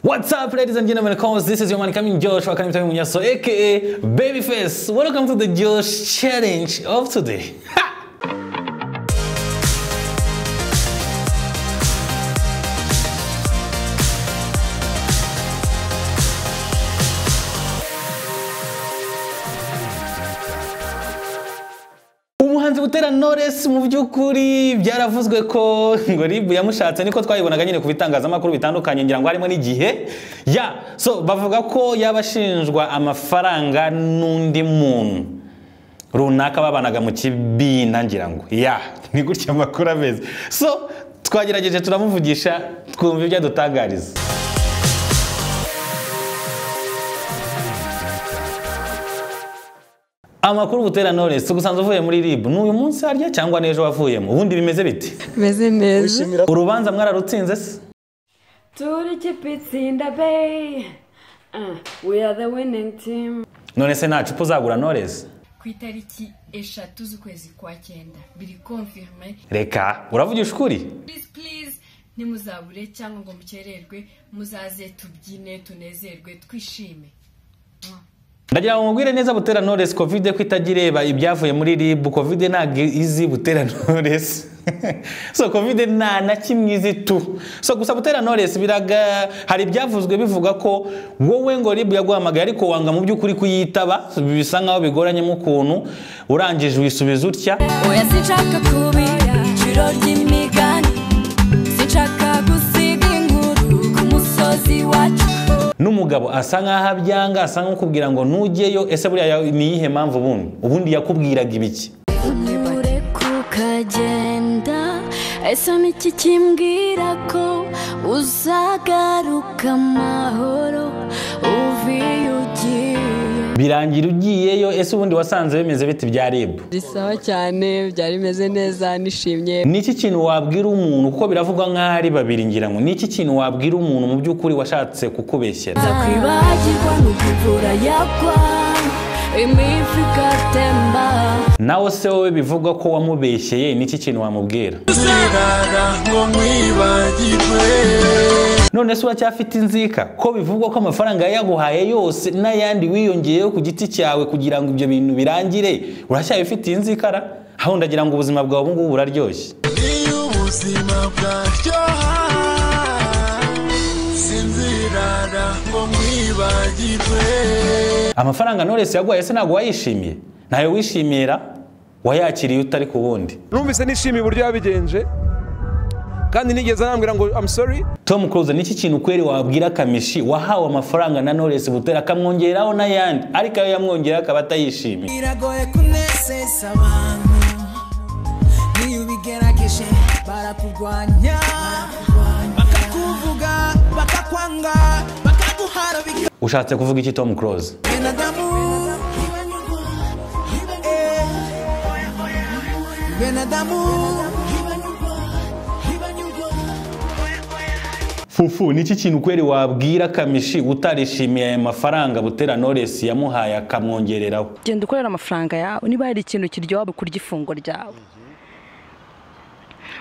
ladies and gentlemen, cause this is your man coming Josh Wakani Mtami Munyaso, aka Babyface. Welcome to the Josh Challenge of today. umuhanzi butera knowless mu by'ukuri byaravuzwe ko ngo ribu yamushatse niko twayibonaga nyine ku bitangazamakuru bitandukanye ngira ngo harimo n'igihe ya so bavuga ko yaba ashinjwa amafaranga n'undi muntu runaka babanaga mu kibina ngira ngo ya ni gutya amakuru ameze so twagerageje turamuvugisha twumva ibyo adutangariza amakuru butera knowless tugusanze uvuye muri ribu ni uyu munsi harya cyangwa n'ejo wavuyemo ubundi bimeze bite meze neza urubanza mwararutsinze se Turi kipe itsinda be Ah, we are the winning team none se nta cupa uzagura knowless ku itariki eshatu z'ukwezi kwa cyenda biri konfirime reka uravugisha ukuri please please ntimuzabure cyangwa ngo mukererwe muzaze tubyine tunezerwe twishime ndagira ngo mubwire neza butera knowless covid ko itajya ireba ibyavuye muri rib covid ntabwo izi butera knowless so covid nta na kimwe izi tu so gusa butera knowless biraga hari ibyavuzwe bivuga ko wowe ngo rib yaguhamagaye ariko wanga mu by'ukuri kuyitaba bisa nkaho bigoranyemo ukuntu urangije wisubiza utya oya sinshaka kubira iciro ry'imigani sinshaka gusiga inkuru ku musozi wacu n'umugabo asa nk'aho abyanga asa nk'ukubwira ngo nujyeyo ese buriya ya- ni iyihe mpamvu ubundi ubundi yakubwiraga ibiki ntibure kukagenda ese ni iki kimbwira ko uzagaruka amahoro uvuye ugiye birangira ugiyeyo ese ubundi wasanze bimeze biti bya rib risawa cyane byari bimeze neza nishimye ni iki kintu wabwira umuntu kuko biravugwa nk'aho ari babiri ngira ngo ni iki kintu wabwira umuntu mu by'ukuri washatse kukubeshyera kwibagirwa ni ukuvura yagwa imifu igatemba nawe se wowe bivugwa ko wamubeshyeye ni iki kintu wamubwira none se uracyafite inzika ko bivugwa ko amafaranga yaguhaye yose n'ayandi wiyongeyeho ku giti cyawe kugira ngo ibyo bintu birangire uracyabifitiye inzikara aho ndagira ngo ubuzima bwawe ubu ngubu buraryoshye iyo ubuzima bwaryoha sinzirara ngo mwibagirwe amafaranga knowless yaguhaye se ntabwo wayishimiye ntayo wishimira wayakiriye utari ku wundi numvise nishimiye uburyo yabigenje kandi nigeze anambwira ngo I'm sorry tom cruise ni iki kintu kweri wabwira kamishi wahawe amafaranga na knowless butera akamwongeraho n'ayandi ariko ayo yamwongereho akaba atayishimiye biragoye kunezeza abantu niyo ubigerageje barakurwanya bakakuvuga bakakwanga bakaguhara bigenda ushatse kuvuga iki tom cruise damu Eh, benadamu fufu ni iki kintu kweri wabwira kamishi utarishimiye aya mafaranga butera knowless yamuhaye akamwongereraho genda ukorera amafaranga yawe niba hari ikintu kiryoha kurya ifunguro ryawe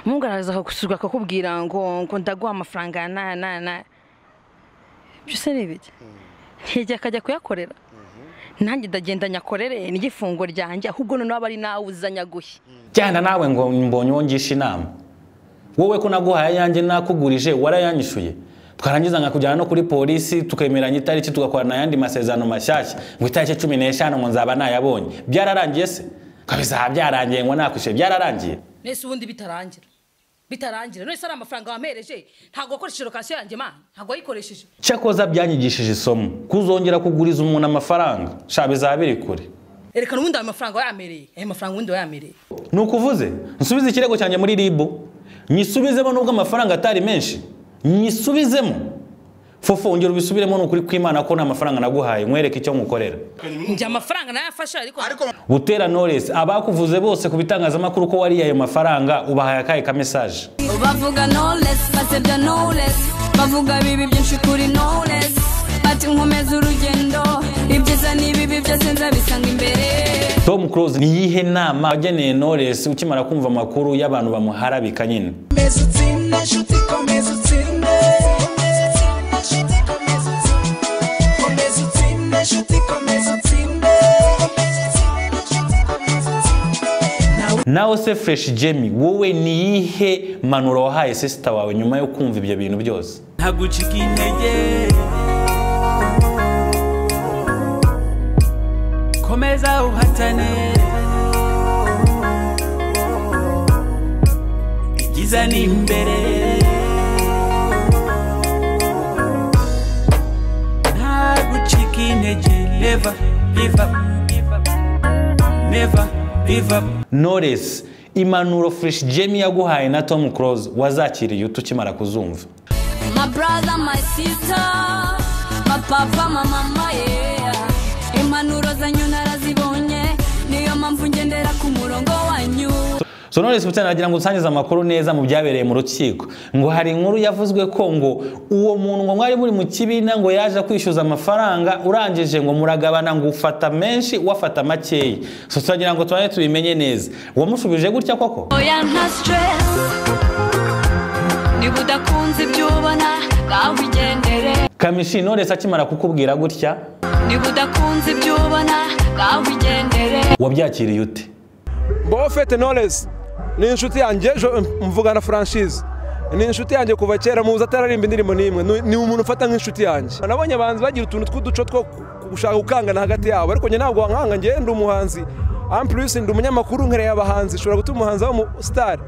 umuhungu araza akagusuka akakubwira ngo ngo ndaguha amafaranga ya na na na ibyo se ni ibiki ntigihe akajya kuyakorera nanjye ndagenda nyakorere niryo ifunguro ryanjye ahubwo noneho aba ari nawe uzanya gushya jyana nawe ngo mbonye uwo ngisha inama wowe ko naguhaye ayanjye nakugurije warayanyishuye twarangiza nkakujyana no kuri polisi tukemeranya itariki tugakorana ayandi masezerano mashyashya ngo itariki cumi n'eshanu ngo nzaba nayabonye byararangiye se kabisa aha byarangiye ngo nakwishyure byararangiye nese ubundi bitarangira bitarangira none se ari amafaranga wamereje ntabwo wakoresheje lokasiyo yanjye mana ntabwo wayikoresheje cyakoza byanyigishije isomo kuzongera kuguriza umuntu amafaranga sha bizaba biri kure erekana ubundi ayo mafaranga wayamereye ayo mafaranga ubundi wayamereye ni ukuvuze nsubize ikirego cyanjye muri ribu nyisubizemo nubwo amafaranga atari menshi nyisubizemo fufu ongera ubisubiremo ni ukuri kw'imana ko nta mafaranga naguhaye nkwereke icyo ngukorera njye amafaranga nayafashe ariko butera knowless abakuvuze bose ku bitangazamakuru ko wariye ayo mafaranga ubahaye akahe ka message bavuga knowless basebya knowless bavuga bibi byinshi kuri knowless bati nkomeza urugendo ibyiza n'ibibi byose nzabisanga imbere tom cruise ni iyihe nama wageneye knowless ukimara kumva amakuru y'abantu bamuharabika nyine komeza utsinde nshuti komeza utsinde komeza utsinde nshuti komeza utsinde nshuti komeza utsinde nawe se fureshi jemi wowe niyihe mpanuro wahaye sisita wawe nyuma yo kumva ibyo bintu byose ntagucika intege komeza uhatane ibyiza ni imbere ntagucika intege never give up never give up noresi impanuro fureshi jemi yaguhaye na tomu kuroze wazakiriye ute ukimara kuzumva My brother, my sister, my papa, my mama, yeah. Impanuro zanyu narazibonye, niyo mpamvu ngendera ku murongo wanyu. so noresi butera nagira ngo usangize amakuru neza mu byabereye mu rukiko ngo hari inkuru yavuzwe ko ngo uwo muntu ngo mwari muri mu kibiina ngo yaje kwishyuza amafaranga urangije ngo muragabana ngo ufata menshi wafata makeya so turagira ngo tubanze tubimenye neza wamushubije gutya koko Oya nta stress, niba udakunze ibyo ubona, ngaho igendere. kamishi noresi akimara kukubwira gutya niba udakunze ibyo ubona, ngaho igendere. wabyakiriye ute mbaho fete noresi ni inshuti yanjye ejo mvugana franchise ni inshuti yanjye kuva kera muzi atararimba indirimbo n'imwe ni- ni umuntu ufata nk'inshuti yanjye nabonye abahanzi bagira utuntu tw'uduco two ku- gushaka gukangana hagati yabo ariko njye ntabwo wankanga njye ndi umuhanzi ampurisi ndi umunyamakuru nkereye abahanzi ushobora gutuma umuhanzi w'umu sitari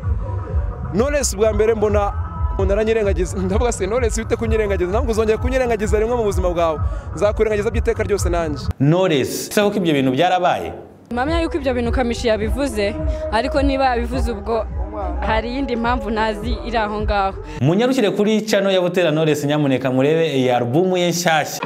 noresi bwa mbere mbona umuntu aranyirengagiza ndavuga se noresi wite kunyirengagiza ntabwo uzongera kunyirengagiza rimwe mu buzima bwawe nzakwirengagiza by'iteka ryose nanjye noresi se ko ibyo bintu byarabaye mpamya yuko ibyo bintu kamishi yabivuze ariko niba yabivuze ubwo hari iyindi mpamvu ntazi iri aho ngaho munyarukire kuri cano ya butera noresi nyamuneka murebe iyi alubumu ye nshyashya